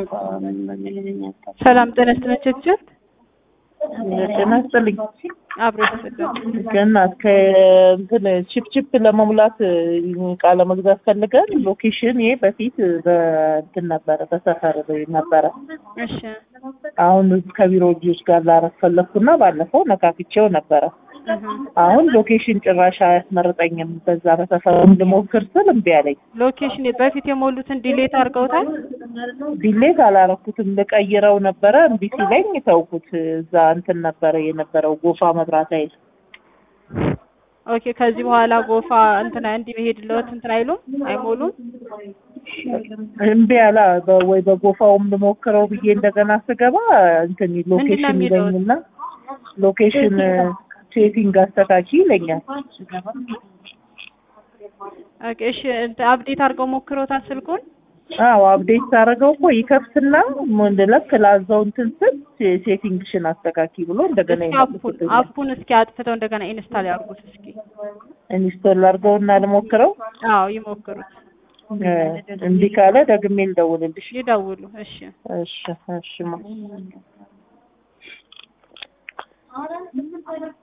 ሰላም ጤና ይስጥልኝ። ጤና ይስጥልኝ። አብሮ ይስጥልኝ። ገና ከእንትን ቺፕ ቺፕ ለመሙላት እቃ ለመግዛት ፈልገን ሎኬሽን ይሄ በፊት በእንትን ነበረ በሰፈር ነበረ። እሺ አሁን ከቢሮ ልጆች ጋር ላረፍ ፈለግኩና ባለፈው ነካክቼው ነበረ። እህ። አሁን ሎኬሽን ጭራሽ አያስመርጠኝም። በዛ በሰፈሩ ልሞክር ስል እምቢ አለኝ። ሎኬሽን በፊት የሞሉትን ዲሌት አድርገውታል። ዲሌት አላረኩትም። ልቀይረው ነበረ እምቢ ሲለኝ ተውኩት። እዛ እንትን ነበረ የነበረው ጎፋ መብራት ኃይል ኦኬ። ከዚህ በኋላ ጎፋ እንትና እንዲህ መሄድለት እንትን አይሉም አይሞሉም። እምቢ አላ በ- ወይ በጎፋውም ልሞክረው ብዬ እንደገና ስገባ እንትን ሎኬሽን የሚለው? ይለኝና ሎኬሽን ሴቲንግ አስተካኪ ይለኛል። ኦኬ እሺ። እንትን አፕዴት አድርገው ሞክሮታል ስልኩን። አዎ አፕዴት ሳደርገው እኮ ይከፍትና ምን ልክ ላዛው እንትን ስል ሴ- ሴቲንግሽን አስተካኪ ብሎ እንደገና እስኪ አፑን ይመልስልኛል። አፑን እስኪ አጥፍተው እንደገና ኢንስታል ያድርጉት እስኪ። ኢንስቶል አድርገውና ልሞክረው። አዎ ይሞክሩት፣ እ፣ እምቢ ካለ ደግሜ ልደውልልሽ። ይደውሉ። እሺ እሺ እሺ ማ